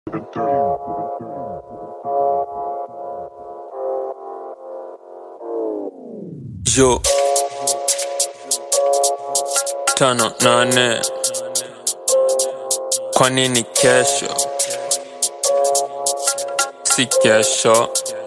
Yo tano nane, kwa nini kesho si kesho?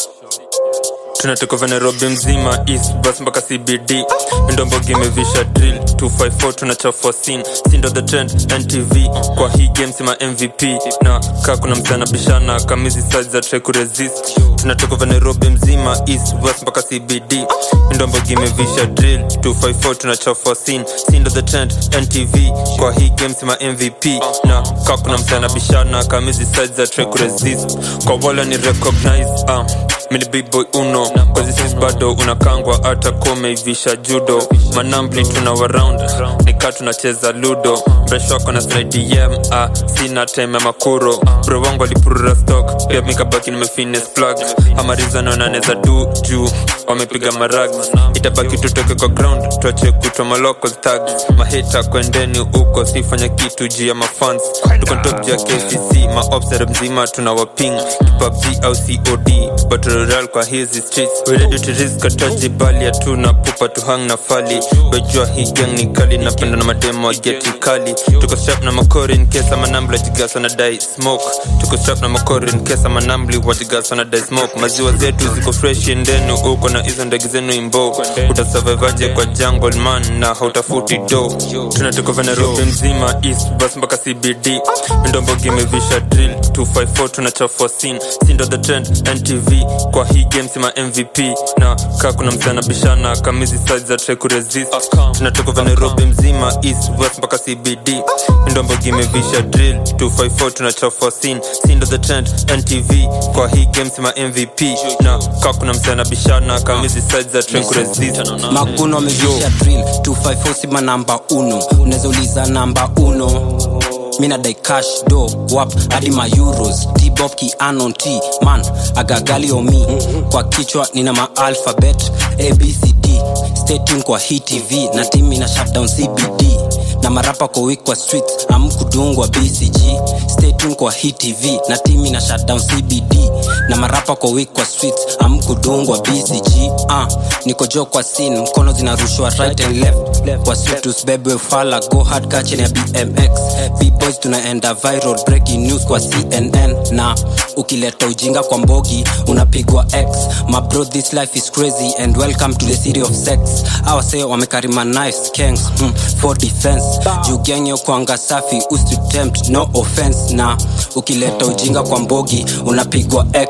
tunatoka vya nairobi mzima east bus mpaka cbd ndombogi imevisha drill 254 tunachafua scene sindo the trend ntv kwa hii game sima mvp na kaa kuna msana bishana kamizi size za try kuresist tunatoka vya nairobi mzima east west mpaka cbd ndombogi imevisha drill 254 tunachafua scene sindo the trend ntv kwa hii game sima mvp na kaa kuna msana bishana kamizi size za try kuresist kwa wala ni recognize uh, mini big boy uno kwazisis bado unakangwa hata komeivisha judo manambli tuna waround nika tunacheza ludo mresh wako na slidem ah, sina time ya makuro bro wangu alipurura stock pia mikabaki nimefines plug amarizano naneza du juu wamepiga marag itabaki tutoke kwa ground tuache kutwa maloko tag mahita kwendeni huko sifanya kitu juu ya mafans tuko top juu ya kcc maobsere mzima tuna waping kipabg au cod batroral kwa hizi streets we ready to risk ataji bali hatuna pupa tu hang na fali wejua hii gang ni kali napenda na mademo geti kali tuko strap na makori in case ama nambli wajigasa na dai smoke tuko strap na makori in case ama nambli wajigasa na dai smoke maziwa zetu ziko fresh endenu uko na hizo ndege zenu imbo utasurvivaje kwa jungle man na hautafuti do tunatoka vya nairobi mzima east bus mpaka cbd ndombogi imevisha drill 254 tunachafua scene sindo the trend ntv kwa hii game sima mvp na kaa kuna msana bishana kamizi size za try kuresist tunatoka vya nairobi mzima east west mpaka cbd ndombogi imevisha drill 254 tunachafua scene sindo the trend ntv kwa hii game sima mvp na kaa kuna msana bishana kamizi size za try kuresist maguno amevisha drill 254 sima namba uno unaweza uliza namba uno mina dai cash do wap hadi ma euros tbob ki anon t man agagali omi kwa kichwa nina ma alphabet abcd stay tuned kwa hii tv na team ina shutdown cbd na marapa kwa week kwa streets amkudungwa bcg stay tuned kwa hii tv na team ina shutdown cbd na marapa kwa week kwa streets amkudungwa bcg uh, niko jo kwa scene mkono zinarushwa right and left kwa street tusibebwe fala go hard kachini ya bmx bboys tunaenda viral breaking news kwa cnn na ukileta ujinga kwa mbogi unapigwa x my bro this life is crazy and welcome to the city of sex awase wamekarima knives kangs hmm, for defense juu gang yo kwanga safi usitempt no offense na ukileta ujinga kwa mbogi unapigwa x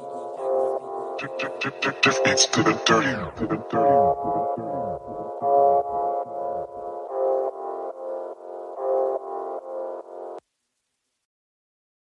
It's to the dirty.